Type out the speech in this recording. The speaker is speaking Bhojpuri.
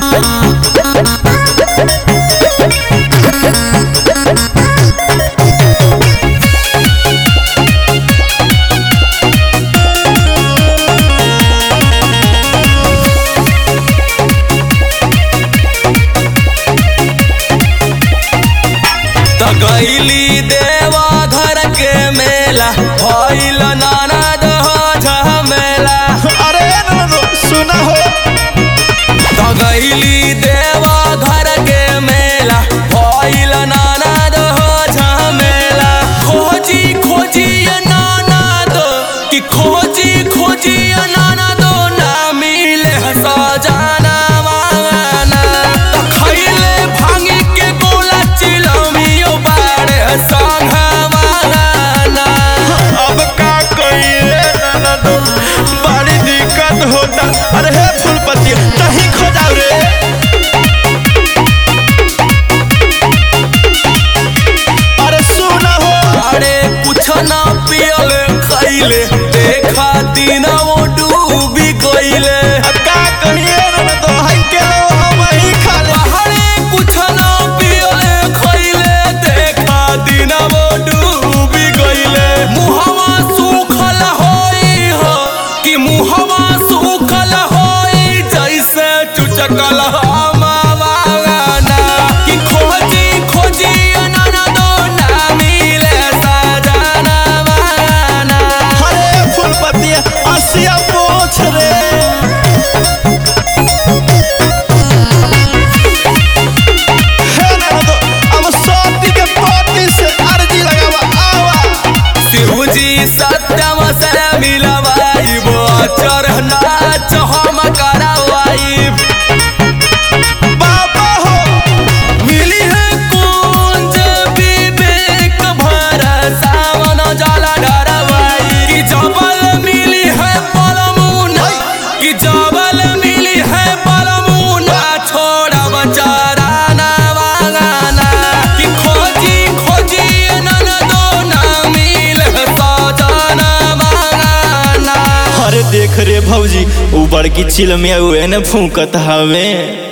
त गईली देवा घर के मेला भइल ननद हो झमेला अरे ननदो सुना हो त गईली देवा घर के मेला भइल ननद हो झमेला खोजी खोजी ये ननद कि खोजी खोजी ये ननद ना मिले सजाना वाना त खइले भांगी के गोला चिलमियो बाड़े संघवाना अब का कहिए ननदो बड़ी दिक्कत होता अरे हे फूलपति कहीं खो जाओ रे अरे सुना हो अरे कुछ ना पियल खैले देखा दिन वो डूबी गईले का कहिए ननदो हाय के लो हम ही खा ले अरे कुछ ना पियल खैले देखा दिन वो डूबी गईले मुहवा सूखल होई हो कि मुहवा सूखल होई जैसे चुचकल हमावाना कि खोजी खोजी अननदो ना मिले सजना वाना अरे फूलपति असिया पोछ रे हे ननदो अब सोती के पोती से अर्जी लगावा आवा शिवजी सत्यम से मिलवाइब चढ़ना हम करवाइब बाबा हो मिली है कुंज विवेक भर सावन जल डरवाई कि जबल मिली है बलमुना कि जबल मिली है बलमुना छोड़ब चराना वागाना कि खोजी खोजी ननदो ना मिल सजना वागाना अरे देख रे भौजी ऊ बड़की चिल में उहे न फूकत हवे